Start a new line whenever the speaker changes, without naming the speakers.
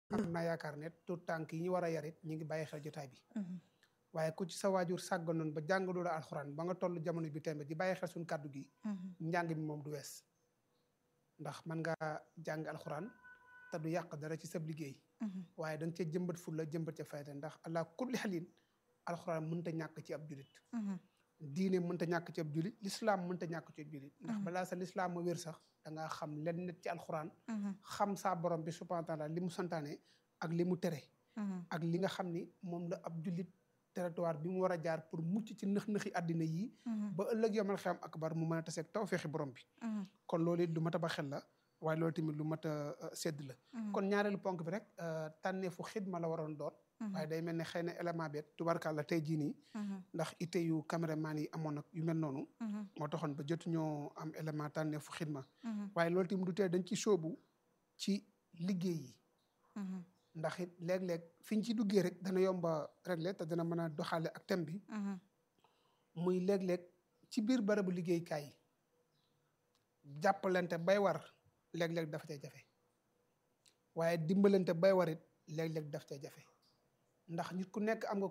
am naa yaakaar ne tout tànk yi ñu war a yarit ñu ngi bàyyi xel jotaay bi waaye ku ci sa waajur sàgganoon ba jàngaloo la alxuraan ba nga toll jamono bi tembe di bàyyi xel suñu kàddu gi njàng mi moom du wees ndax mën nga jàng alxuraan te du yàq dara ci sab liggéey waaye da nga cee jëmbat ful la jëmbat ca fayda ndax allah kulli xalin alxuraan mënta ñàkk ci ab julit diine mënta ñàkk ci ab julit lislaam mënta ñàkk ci ab julit ndax balaa sa lislaam ma wér sax da ngaa xam len net ci alxuraan xam saa borom bi subhanahu wa taala li mu santaane ak li mu tere ak li nga xam ni moom la ab julit territoire bi mu war a jaar pour mucc ci nëx-nëxi àddina yi ba ëllëg yomal xam akbar mu mën a taseeg taw feexi borom bi kon loolu it lu mat a ba xel la waaye loolu tamit lu mat a sedd la kon ñaareelu ponk bi rek tànneefu xidma la waroon doon waaye day mel ne xëy na élément bi tubarkàlla tey jii nii ndax ite yu caméraman yi amoon ak yu mel noonu moo taxoon ba jotuñoo am élément tànneefu xidma waaye loolu tamit du tee dañ ci sóobu ci liggéey yi ndax it léeg-léeg fi ñu ci duggee rek dana yomba réglé te dana mën a doxaale ak thème bi muy léeg-léeg ci biir barabu liggéeykaay yi jàppalante bay war léeg-léeg dafa cay jafe waaye dimbalante bay war it léeg-léeg daf cay jafe ndax nit ku nekk am nga